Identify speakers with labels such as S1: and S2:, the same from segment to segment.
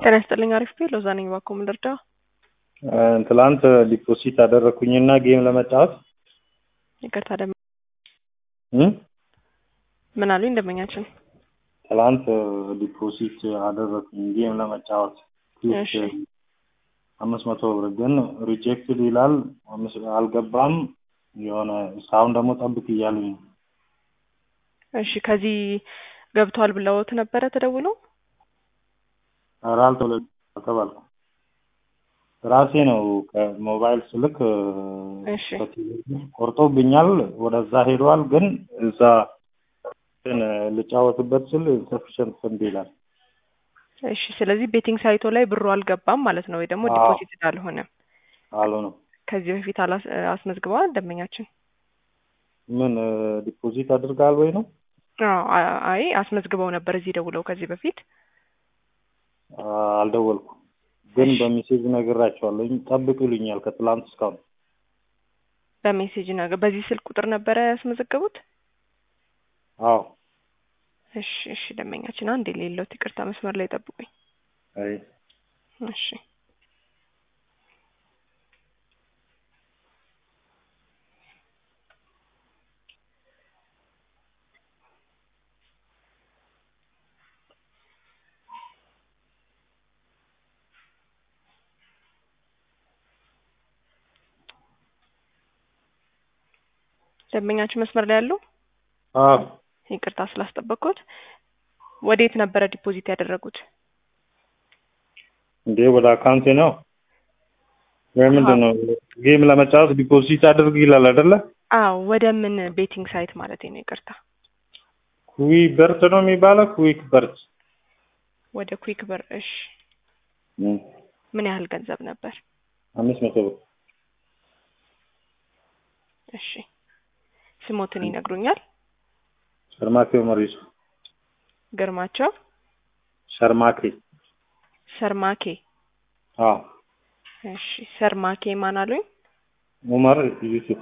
S1: ጤና ይስጥልኝ። አሪፍ ቤት ሎዛ ነኝ። እባክዎ ምን ልርዳው?
S2: ትላንት ዲፖዚት አደረግኩኝና ጌም ለመጫወት
S1: ይቅርታ ደም
S2: እ
S1: ምን አሉኝ ደንበኛችን?
S2: ትላንት ዲፖዚት አደረግኩኝ ጌም ለመጫወት
S1: እሺ
S2: አምስት መቶ ብር ግን ሪጀክትድ ይላል አምስት- አልገባም። የሆነ እስካሁን ደግሞ ጠብቅ እያሉኝ ነው።
S1: እሺ ከዚህ ገብቷል ብለውት ነበረ ተደውሎ?
S2: ኧረ አልተወለ- አልተባልኩም። ራሴ ነው ከሞባይል ስልክ
S1: እሺ
S2: ከቴሌቪዥን ቆርጦብኛል። ወደዛ ሄዷል። ግን እዛ ግን ልጫወትበት ስል ኢንሰፊሽንት ፈንድ ይላል።
S1: እሺ ስለዚህ ቤቲንግ ሳይቶ ላይ ብሩ አልገባም ማለት ነው ወይ ደግሞ
S2: አዎ።
S1: ዲፖዚት አልሆነም።
S2: አልሆነም።
S1: ከዚህ በፊት አላስ- አስመዝግበዋል ደንበኛችን?
S2: ምን ዲፖዚት አድርገሃል ወይ ነው?
S1: አዎ አ- አይ አስመዝግበው ነበር እዚህ ደውለው ከዚህ በፊት
S2: አልደወልኩም። ግን በሜሴጅ ነግራቸዋለሁ። ጠብቅ ይሉኛል ከትላንት እስካሁን።
S1: በሜሴጅ ነገር በዚህ ስልክ ቁጥር ነበረ ያስመዘገቡት?
S2: አዎ።
S1: እሺ እሺ ደንበኛችን አንድ የሌለውት ይቅርታ መስመር ላይ ጠብቁኝ።
S2: አይ
S1: እሺ ደንበኛችን መስመር ላይ ያለው
S2: አዎ።
S1: ይቅርታ ስላስጠበቅኩት። ወዴት ነበረ ዲፖዚት ያደረጉት?
S2: እንዴ ወደ አካውንቴ ነው ወይ ምንድን ነው? ጌም ለመጫወት ዲፖዚት አድርግ ይላል አይደለ?
S1: አዎ ወደ ምን ቤቲንግ ሳይት ማለት ነው? ይቅርታ
S2: ኩዊ በርት ነው የሚባለው። ኩዊክ በርት
S1: ወደ ኩዊክ ብር። እሺ
S2: እም፣
S1: ምን ያህል ገንዘብ ነበር?
S2: አምስት መቶ ብር
S1: እሺ ስሞትን ይነግሩኛል?
S2: ሸርማኬ መሪሱ
S1: ግርማቸው
S2: ሸርማኬ።
S1: ሰርማኬ።
S2: አዎ።
S1: እሺ ሰርማኬ ማን አሉኝ?
S2: ኡመር ዩሱፍ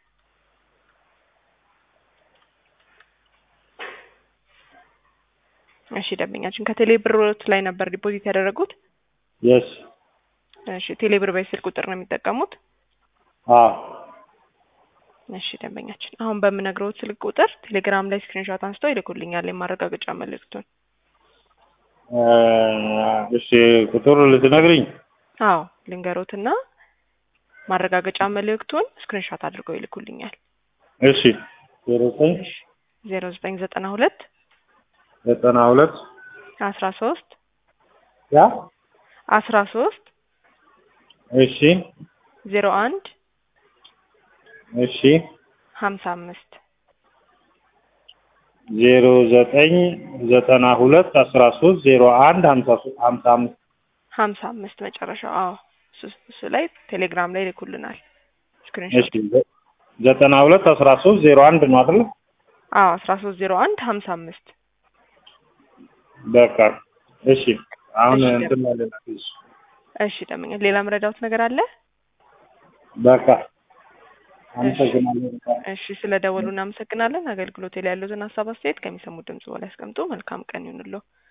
S1: እሺ ደንበኛችን ከቴሌ ብሮት ላይ ነበር ዲፖዚት ያደረጉት?
S2: የስ
S1: እሺ ቴሌ ብር በስልክ ቁጥር ነው የሚጠቀሙት?
S2: አዎ።
S1: እሺ ደንበኛችን አሁን በምነግረውት ስልክ ቁጥር ቴሌግራም ላይ ስክሪንሾት አንስተው ይልኩልኛል የማረጋገጫ መልእክቱን።
S2: እ፣ እሺ ቁጥሩ ልትነግሪኝ?
S1: አዎ ልንገሮትና ማረጋገጫ መልእክቱን ስክሪንሾት አድርገው ይልኩልኛል።
S2: እሺ ዜሮ ዘጠኝ
S1: ዜሮ ዘጠኝ ዘጠና ሁለት
S2: ዘጠና ሁለት
S1: አስራ ሶስት
S2: ያ
S1: አስራ ሶስት
S2: እሺ
S1: ዜሮ አንድ
S2: እሺ
S1: ሀምሳ አምስት
S2: ዜሮ ዘጠኝ ዘጠና ሁለት አስራ ሶስት ዜሮ አንድ ሀምሳ ሶስት ሀምሳ አምስት
S1: ሀምሳ አምስት መጨረሻው። አዎ እሱ እሱ ላይ ቴሌግራም ላይ ይልኩልናል
S2: እሺ
S1: ስክሪንሾት።
S2: ዘ- ዘጠና ሁለት አስራ ሶስት ዜሮ አንድ ነው አይደል?
S1: አዎ አስራ ሶስት ዜሮ አንድ ሀምሳ አምስት
S2: በቃ እሺ። አሁን
S1: እሺ፣
S2: እንትን ማለት ነው።
S1: እሺ ደምኛ ሌላ መረዳውት ነገር አለ?
S2: በቃ አመሰግናለሁ።
S1: እሺ ስለ ደወሉ እናመሰግናለን። አገልግሎት ላይ ያሉትን ሀሳብ አስተያየት ከሚሰሙት ድምጽ በላይ ያስቀምጡ። መልካም ቀን ይሁንልዎ።